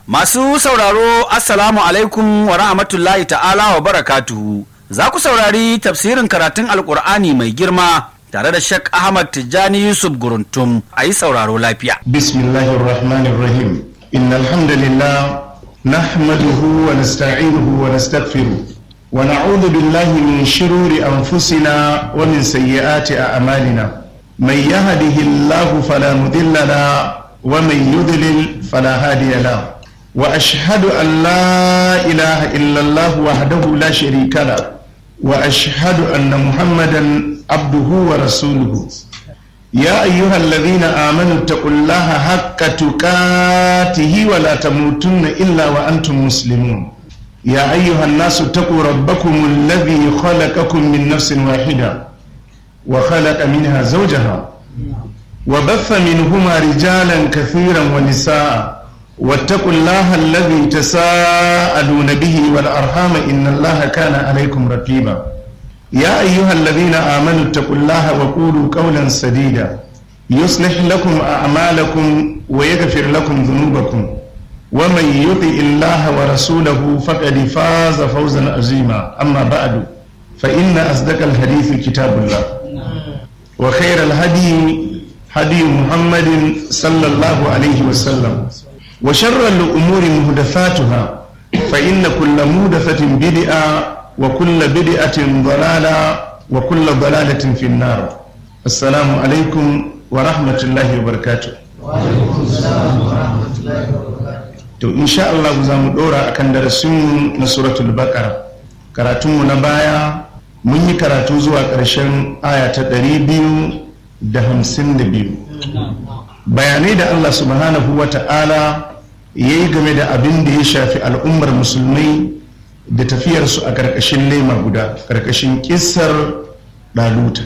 Masu sauraro Assalamu alaikum wa rahmatullahi ta'ala wa barakatuhu. Za ku saurari tafsirin karatun Alƙur'ani mai girma tare da Sheikh Ahmad Tijjani Yusuf Guruntum a yi sauraro lafiya. Bismillahir Rahmanir Rahim. Innal hamdalillah nahmaduhu wa nasta'inuhu wa nastaghfiruh wa na'udhu billahi min shururi anfusina wa min sayyiati a'malina. Man yahdihillahu fala mudilla lahu wa man yudlil fala hadiya lahu. واشهد ان لا اله الا الله وحده لا شريك له واشهد ان محمدا عبده ورسوله يا ايها الذين امنوا اتقوا الله حق تقاته ولا تموتن الا وانتم مسلمون يا ايها الناس اتقوا ربكم الذي خلقكم من نفس واحده وخلق منها زوجها وبث منهما رجالا كثيرا ونساء واتقوا الله الذي تساءلون به والأرحام إن الله كان عليكم رقيبا يا أيها الذين آمنوا اتقوا الله وقولوا قولا سديدا يصلح لكم أعمالكم ويغفر لكم ذنوبكم ومن يطع الله ورسوله فقد فاز فوزا عظيما أما بعد فإن أصدق الحديث كتاب الله وخير الهدي هدي محمد صلى الله عليه وسلم وشر الأمور مهدفاتها فإن كل مهدفة بدعة وكل بدعة ضلالة وكل ضلالة في النار السلام عليكم ورحمة الله وبركاته وعليكم السلام ورحمة الله وبركاته to insha Allah za mu dora akan darasinmu na suratul baqara karatunmu na baya mun yi karatu zuwa ƙarshen aya ta ɗari biyu da hamsin da biyu bayanai da Allah subhanahu wa ta'ala ya yi game da abin da ya shafi al'ummar musulmai da tafiyarsu a ƙarƙashin lema guda ƙarƙashin ƙisar ɗaluta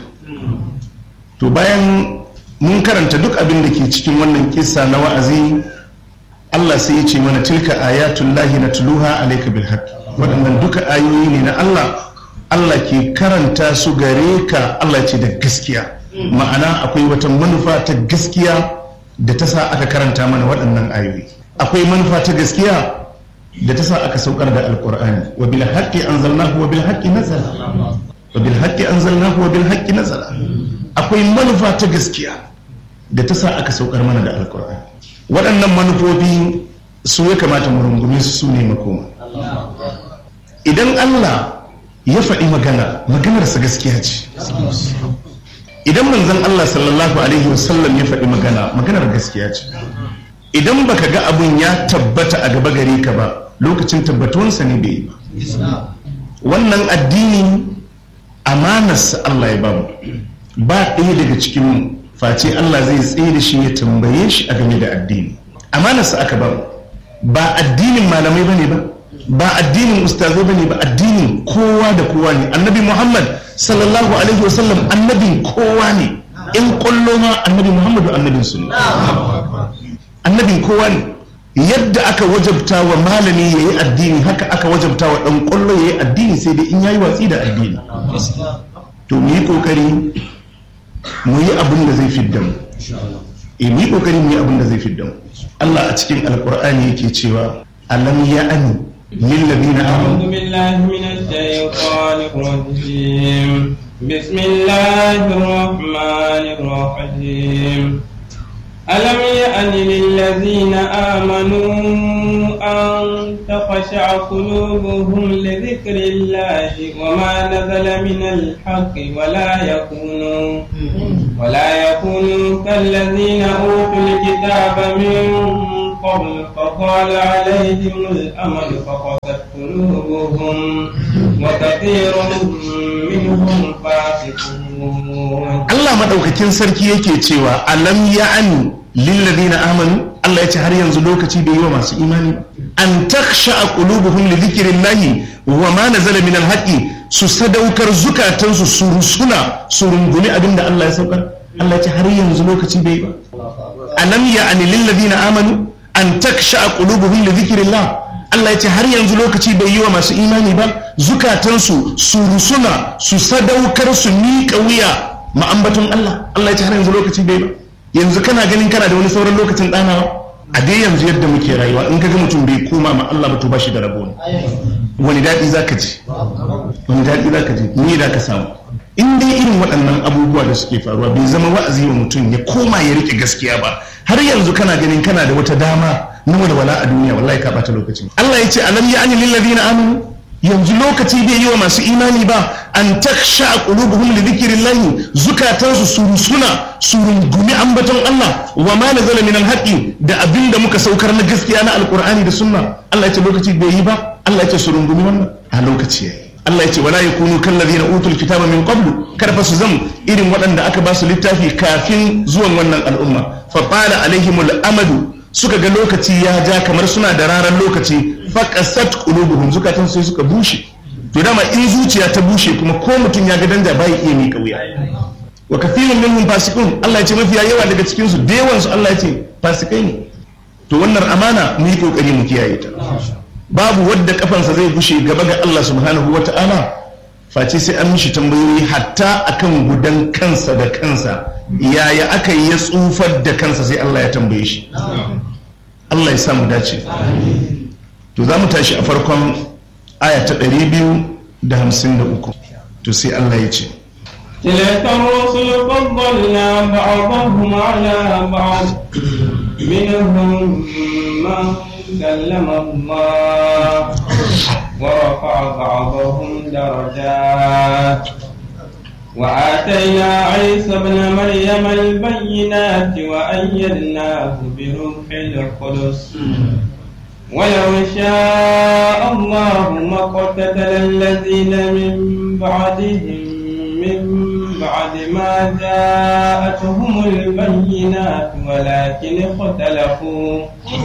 to bayan mun karanta duk abin da ke cikin wannan ƙisa na wa'azi Allah sai ya ce mana tilka ayatul lahi na tuluha alaika bil waɗannan duka ayoyi ne na Allah Allah ke karanta su gare ka Allah ce da gaskiya ma'ana akwai wata manufa ta gaskiya da ta sa aka karanta mana waɗannan ayoyi akwai manufa ta gaskiya da ta sa aka saukar da alkur'ani wa bil haqqi anzalnahu wa bil haqqi nazala wa bil haqqi anzalnahu wa bil haqqi nazala akwai manufa ta gaskiya da ta sa aka saukar mana da alkur'ani waɗannan manufofi su ya kamata mu rungume su su ne makoma idan Allah ya faɗi magana maganarsa gaskiya ce idan manzon Allah sallallahu alaihi wasallam ya faɗi magana maganar gaskiya ce idan baka ga abun ya tabbata a gaba gare ka ba lokacin tabbatuwansa ne bai yi ba wannan addini amanarsa Allah ya bamu ba ɗaya daga cikin face Allah zai tsaye da shi ya tambaye shi a game da addini amanarsa aka bamu ba addinin malamai bane ba ba addinin ustazai bane ba addinin kowa da kowa ne annabi Muhammad sallallahu alaihi wasallam annabin kowa ne in kwallo ma annabi Muhammadu annabin su ne annabin kowa ne yadda aka wajabta wa malami ya yi addini haka aka wajabta wa ɗan ƙwallo ya yi addini sai dai in ya yi watsi da addini to mu yi ƙoƙari mu yi abin da zai fidda mu e mu yi ƙoƙari mu yi abin da zai fidda mu Allah a cikin alƙur'ani yake cewa alam ya ani للذين آمنوا أعوذ بالله من الشيطان الرجيم بسم الله الرحمن الرحيم ألم يأن للذين آمنوا أن تخشع قلوبهم لذكر الله وما نزل من الحق ولا يكونوا ولا يكونوا كالذين أوتوا الكتاب من قبل فطال عليهم الأمل فقست قلوبهم وكثير منهم فاسقون Allah madaukakin sarki yake cewa alam ya'ani lillazina amanu Allah ya ce har yanzu lokaci bai yi wa masu imani an taksha qulubuhum li dhikrillahi wa ma nazala min alhaqi su sadaukar zukatansu su rusuna su rungumi abinda Allah ya saukar Allah ya ce har yanzu lokaci bai yi ba alam ya'ani lillazina amanu an taksha qulubuhum li dhikrillah Allah ya ce har yanzu lokaci bai yi wa masu imani ba zukatansu su rusuna su sadaukar su miƙa wuya ma'ambatun Allah Allah ya ce har yanzu lokaci bai ba yanzu kana ganin kana da wani sauran lokacin ɗanawa a dai yanzu yadda muke rayuwa in ga mutum bai koma ma Allah ba to ba shi da rabo ne wani daɗi za ka ji wani daɗi za ka ji ni da ka samu in dai irin waɗannan abubuwa da suke faruwa bai zama wa'azi wa mutum ya koma ya rike gaskiya ba har yanzu kana ganin kana da wata dama na walwala a duniya wallahi ka bata lokacin Allah ya ce alam ya ani lillazina amanu yanzu lokaci bai yi wa masu imani ba an taksha qulubuhum li dhikrillahi zukatansu su rusuna su rungumi ambaton Allah wa ma nazala min alhaqi da abinda muka saukar na gaskiya na alqur'ani da sunna Allah ya ce lokaci bai yi ba Allah ya ce su rungumi wannan a lokaci yayi Allah ya ce wala yakunu kallazina utul kitaba min qablu karfa su zam irin waɗanda aka ba su littafi kafin zuwan wannan al'umma fa qala alaihimul amadu suka ga lokaci ya ja kamar suna da ranar lokaci faqasat qulubuhum zukatan sai suka bushe to dama in zuciya ta bushe kuma ko mutum ya ga danja bai iya mika wuya wa kathirun minhum fasiqun Allah ya ce mafiya yawa daga cikin su da yawan su Allah ya ce fasikai ne to wannan amana mu yi kokari mu kiyaye ta babu wadda kafansa zai bushe gaba ga Allah subhanahu wata'ala face sai an mishi tambayoyi hatta akan gudan kansa da kansa yaya aka yi ya tsufar da kansa sai Allah ya tambaye shi Allah ya samu dace to za mu tashi a farkon aya ta 253 to sai Allah ya ce تلك الرسل فضلنا بعضهم على بعض منهم من كلم الله ورفع بعضهم درجات وآتينا عيسى ابن مريم البينات وأيدناه بروح القدس ولو شاء الله ما اقتتل الذين من بعدهم من بعد ما جاءتهم البينات ولكن اختلفوا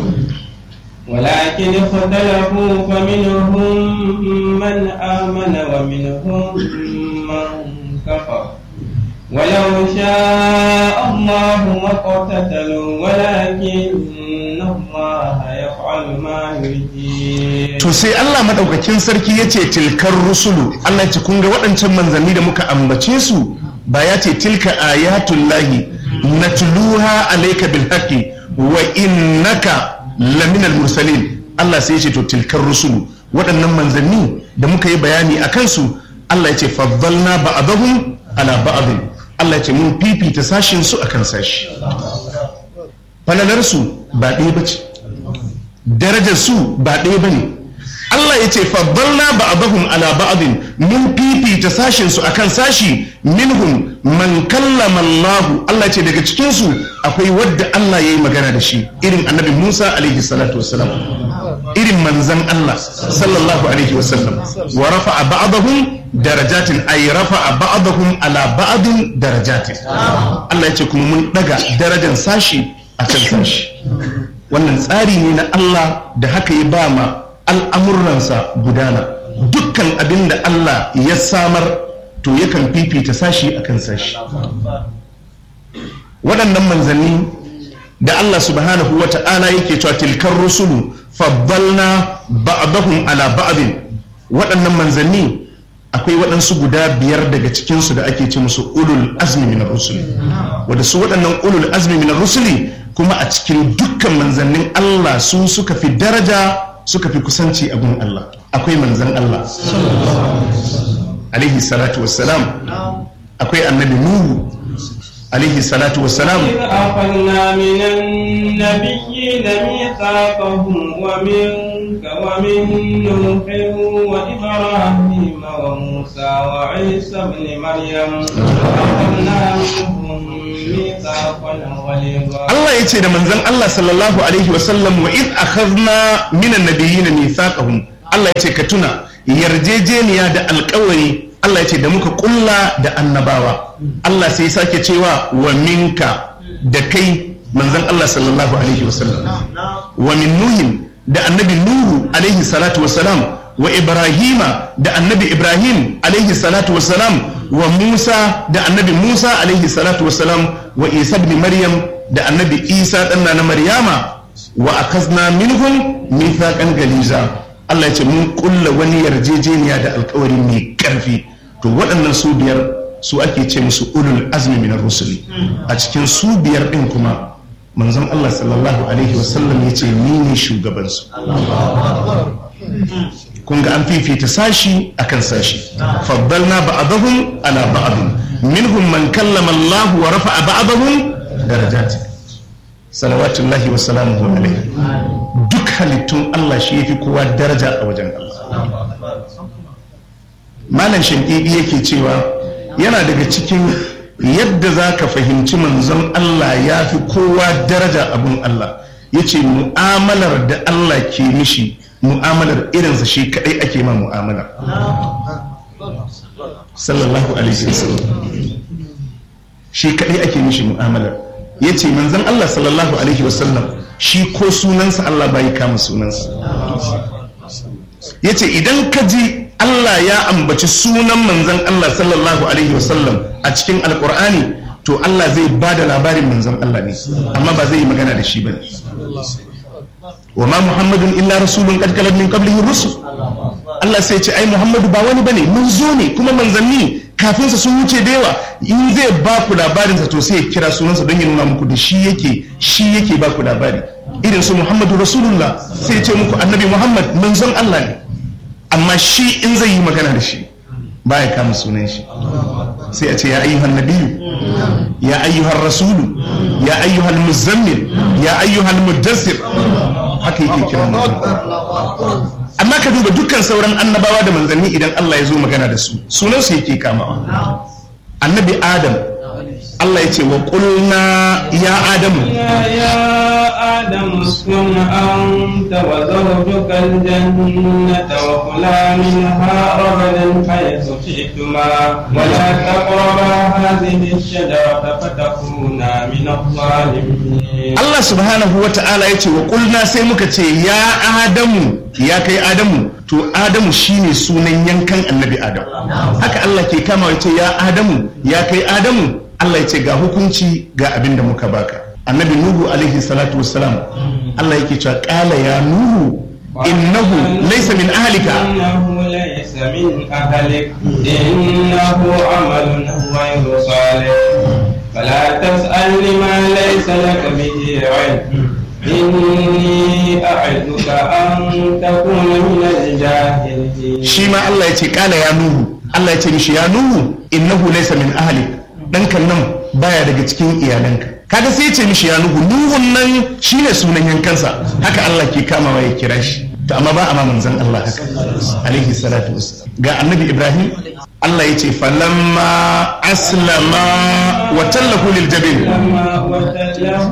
ولكن اختلفوا فمنهم من آمن ومنهم من كفر ولو شاء الله ما اقتتلوا ولكن الله يفعل ما يريد to sai Allah madaukakin sarki ya ce tilkar rusulu Allah ya ce kun ga waɗancan manzanni da muka ambace su ba ya ce tilka ayatul lahi natluha alayka bil haqqi wa innaka laminal mursalin Allah sai ya ce to tilkar rusulu waɗannan manzanni da muka yi bayani a kansu Allah ya ce faddalna ba'dahum ala ba'd Allah ya ce mun fifita sashin su akan sashi falalar su ba ɗaya bace darajar su ba ɗaya bane Allah ya ce faddalna ba'dahum ala ba'd mun fifita sashin su akan sashi minhum man kallama Allah Allah ya ce daga cikin su akwai wadda Allah yayi magana da shi irin annabi Musa alaihi salatu wassalam irin manzan Allah sallallahu alaihi wasallam wa rafa'a ba'dahum darajatin ay rafa'a ba'dahum ala ba'din darajatin Allah ya ce kuma mun daga darajar sashi akan sashi wannan tsari ne na Allah da haka ya ba ma al'amuransa gudana dukkan abin da Allah ya samar to yakan fifita sashi akan sashi waɗannan manzanni da Allah subhanahu wa ta'ala yake cewa tilkar rusulu faddalna ba'dahum ala ba'din waɗannan manzanni akwai waɗansu guda biyar daga cikinsu da ake ce musu ulul azmi min rusuli wanda su waɗannan ulul azmi min rusuli kuma a cikin dukkan manzannin Allah su suka fi daraja suka fi kusanci a gun Allah akwai manzan Allah alaihi salatu wassalam akwai annabi nuhu alaihi salatu wassalam إذ أخذنا من النبيين ميثاقهم ومنك ومن نوح وإبراهيم وموسى وعيسى ابن مريم وأخذنا منهم ميثاقا غليظا Allah ya ce da manzan Allah sallallahu alaihi wasallam wa id akhadna minan nabiyyin mithaqahum Allah ya ce ka tuna yarjejeniya da alkawari Allah ya ce da muka kulla da annabawa Allah sai ya sake cewa wa minka da kai manzan Allah sallallahu alaihi wasallam wa min nuhin da annabi nuhu alaihi salatu wasalam wa ibrahima da annabi ibrahim alaihi salatu wasalam wa musa da annabi musa alaihi salatu wasalam wa isa ibn maryam da annabi isa ɗanna na maryama wa akazna minhum mithaqan galiza Allah ya ce mun kulla wani yarjejeniya da alkawari mai karfi to waɗannan su biyar su ake ce musu ulul azmi min rusuli a cikin su biyar ɗin kuma manzon Allah sallallahu alaihi wasallam ya ce ni ne shugabansu kun ga an fifita sashi akan sashi faddalna ba'dahum ala ba'd minhum man kallama Allah wa rafa'a ba'dahum darajat salawatullahi wa salamuhu alaihi duk halittun Allah shi yafi kowa daraja a wajen Allah malam shankidi yake cewa yana daga cikin yadda za ka fahimci manzon Allah ya fi kowa daraja abun Allah ya ce mu'amalar da Allah ke mishi mu'amalar irinsa shi kadai ake ma mu'amalar sallallahu alaihi wasallam shi kadai ake mishi mu'amalar ya ce manzon Allah sallallahu alaihi wasallam shi ko sunansa Allah bai kama sunansa ya ce idan ka ji Allah ya ambaci sunan manzon Allah sallallahu alaihi wasallam a cikin alkur'ani to Allah zai ba da labarin manzon Allah ne amma ba zai yi magana da shi ba ne wa ma muhammadun illa rasulun qad kalat min qablihi rusul Allah sai ce ai muhammadu ba wani bane mun zo ne kuma manzanni kafin sa sun wuce da yawa in zai ba ku labarin sa to sai ya kira sunansa don ya nuna muku da shi yake shi yake ba ku labari irin su muhammadu rasulullah sai ya ce muku annabi muhammad manzon Allah ne amma shi in zai yi magana da shi ba ya kama sunan shi sai a ce ya ayyuhan nabiyu ya ayyuhan rasulu ya ayyuhan muzammil ya ayyuhan muddassir haka yake kira amma ka duba dukkan sauran annabawa da manzanni idan Allah ya zo magana da su sunan su yake kamawa annabi adam Allah ya ce wa qulna ya adamu يا آدم اسكن أنت وزوجك الجنة وكلا منها رغدا حيث شئتما ولا تقربا هذه الشجرة فتكونا من الظالمين Allah subhanahu wa ta'ala ya ce wa kulna sai muka ce ya adamu ya kai adamu to adamu shine sunan yankan annabi adam haka Allah ke kama ya ce ya adamu ya kai adamu Allah ya ce ga hukunci ga abin da muka baka annabi nuhu alaihi salatu wassalam Allah yake cewa qala ya nuhu innahu laysa min ahlika إنه ليس من أهلك إنه عمل غير صالح فلا تسأل لما ليس لك به علم إني أعدك أن تكون من الجاهلين shi ma Allah ya ce kala ya nuhu Allah ya ce mishi ya nuhu innahu laysa min ahlik dankan nan baya daga cikin iyalanka kaga sai ya ce mishi ya nuhu nuhun nan shine sunan yankansa haka Allah ke kamawa ya kira shi to amma ba a ma manzon Allah haka alaihi salatu wassalam ga annabi Ibrahim Allah ya ce falamma aslama wa tallahu lil jabin لما وتله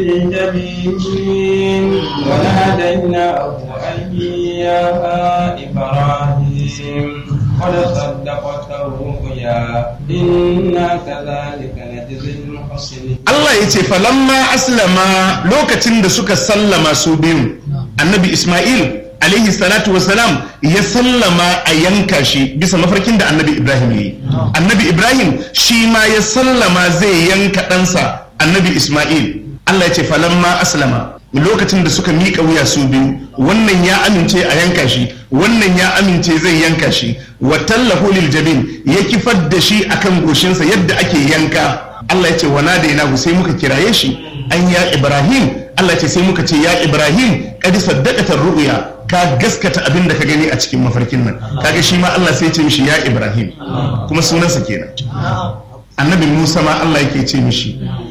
للجبين وناديناه أن يا إبراهيم قد صدقت الرؤيا إنا كذلك نجزي المحسنين Allah ya ce falamma aslama lokacin da suka sallama su biyu annabi Ismail alaihi salatu wasalam ya sallama a yanka shi bisa mafarkin da annabi Ibrahim ya yi annabi Ibrahim shi ma ya sallama zai yanka ɗansa annabi Ismail Allah ya ce falamma aslama lokacin da suka miƙa wuya su biyu wannan ya amince a yanka shi wannan ya amince zai yanka shi wa tallahu lil jabin ya kifar da shi akan goshinsa yadda ake yanka Allah ya ce wa nadainahu sai muka kiraye shi an ya Ibrahim Allah ya ce sai muka ce ya Ibrahim qad saddaqata ru'ya ka gaskata abin da ka gani a cikin mafarkin nan kaga shi ma Allah sai ya ce mishi ya Ibrahim kuma sunansa kenan annabi Musa ma Allah yake ce mishi